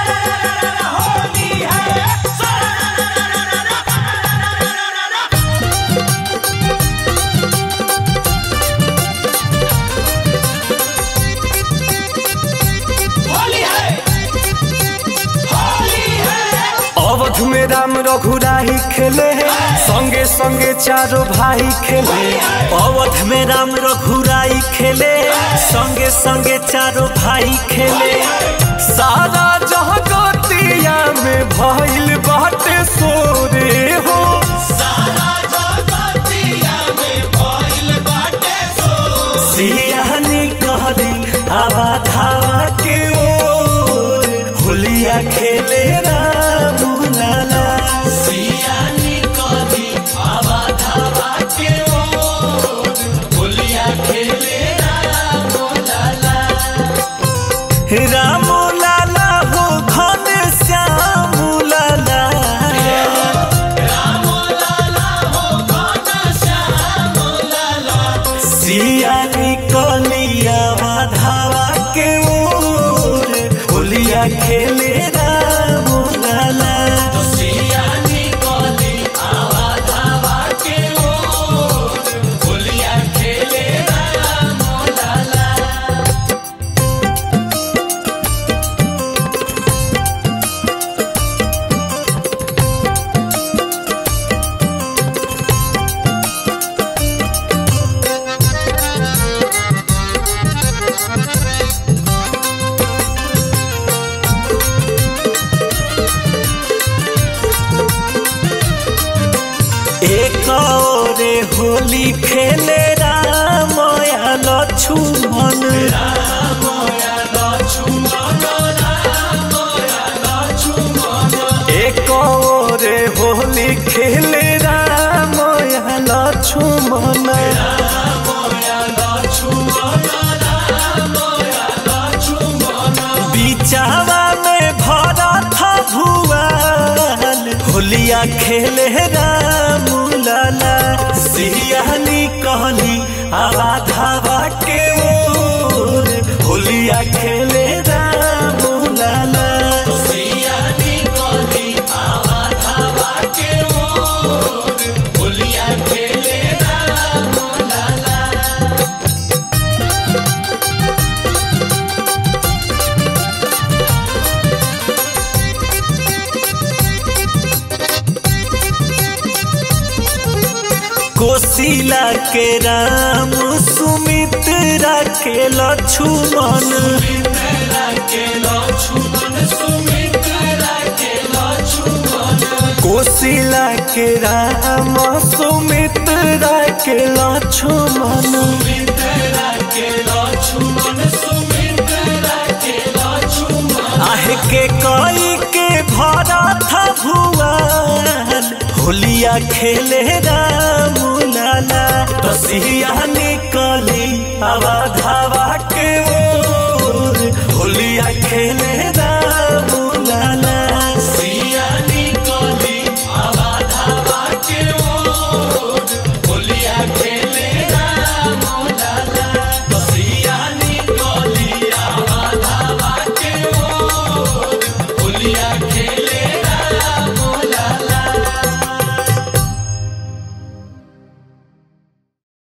अवध में राम रघुराही खेले संगे संगे चारों भाई खेले अवध में राम रघुराई खेले संगे संगे चारों भाई खेले सारा जगतिया में भइल बाटे सोरे हो सियानी कहली आवा धावा के ओर होलिया खेले राम लाला सियानी कहली आवा धावा के ओर होलिया खेले राम लाला राम लाला हो घन श्याम लाला सियानी कलिया माधवा के ओर होलिया खेले राम लाला सियानी कली माधवा के ओर होलिया खेले राम लाला एक औरे होली खेले राम या लक्ष्मण एक और होली खेले राम या लक्ष्मण बीचावा में भरा था भुआल होलिया खेले राम लाला सियानी कहली आवा धावा के ओर होलिया खेले राम लाला सियानी कहली आवा धावा के ओर होलिया खेले राम लाला कोशिला के राम सुमित्रा के लक्ष्मण कोशिला के राम सुमित्रा के लक्ष्मण आह के कई के भरा था भुआन होलिया खेले राम लाला तो सिया निकली आवा धावा